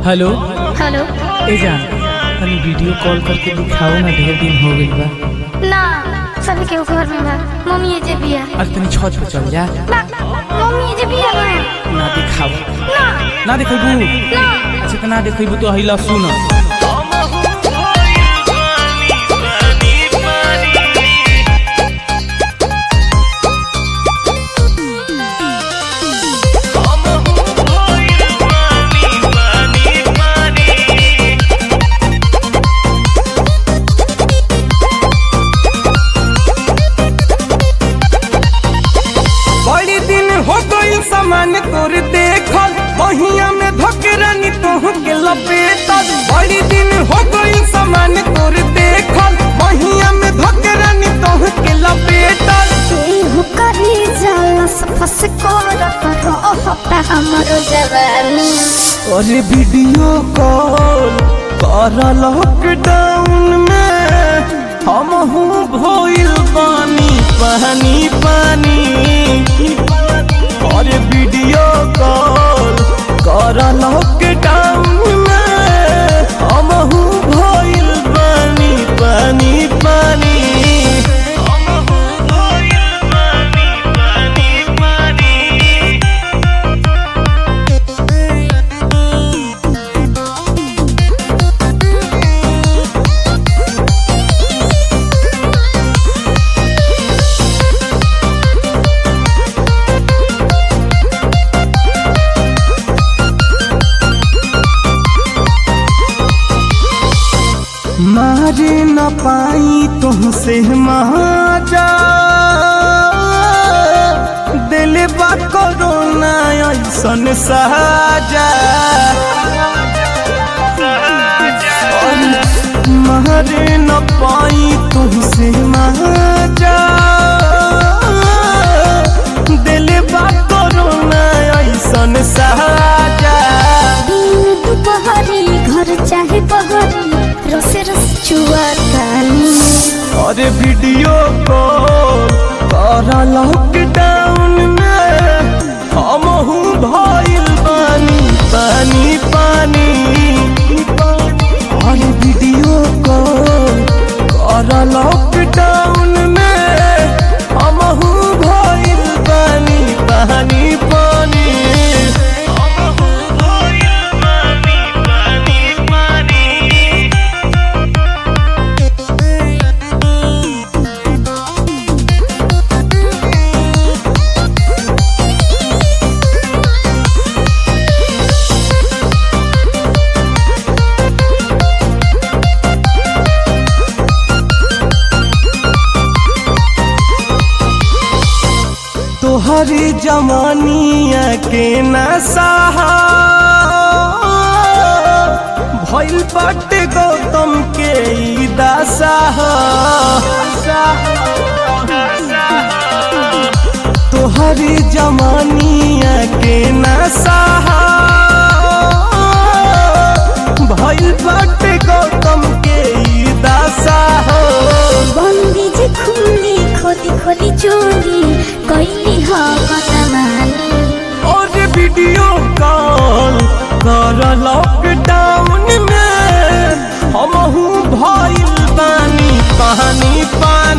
hello hello ए जान तनी video call करके दिखाओ ना ढेर दिन हो गइल बा ना सभी के घर में बा मम्मी ये जे बिया आज तनी छत पे चल जा ना मम्मी ये जे बिया ना ना दिखाओ ना ना देखबू ना अच्छा त ना देखबू तो हिला सुन बड़ी दिन हो गई सामान तोर देखल बहिया में धकरानी तोह के लपेटल बड़ी दिन हो गई सामान तोर देखल बहिया में धकरानी तोह के लपेटल केहू करी जलस फस कर रहता हमरो जवानी अरे वीडियो कॉल कर लॉकडाउन में हम हूँ भइल पानी पानी पानी अरे वीडियो कॉल कर लॉकडाउन में हम हूँ भइल पानी पानी पानी हम हूँ भइल पानी पानी पानी मारे न पाई तुमसे महाजा दिल बा कोरोना ऐसन साजा मारे न पाई तुमसे महाजा दिल बा कोरोना ऐसन साजा दिन दुपहरी घर चाहे बहरी रसे रस चुआतानी अरे वीडियो कॉल कर लॉकडाउन में हम हूँ भइल पानी पानी पानी अरे वीडियो कॉल कर लॉकडाउन में हम हूँ भइल पानी पानी पानी हम हूँ भइल पानी पानी पानी तोहरी जमानिया के नशा भइल बाटे गौतम के ई दशा तोहरी जमानिया के नशा भइल बाटे गौतम के ई दशा बंदी जे खुली खोली खोली चोली कैली ह कतमानी और वीडियो कॉल कर लॉकडाउन में हम हूँ भइल पानी पानी पानी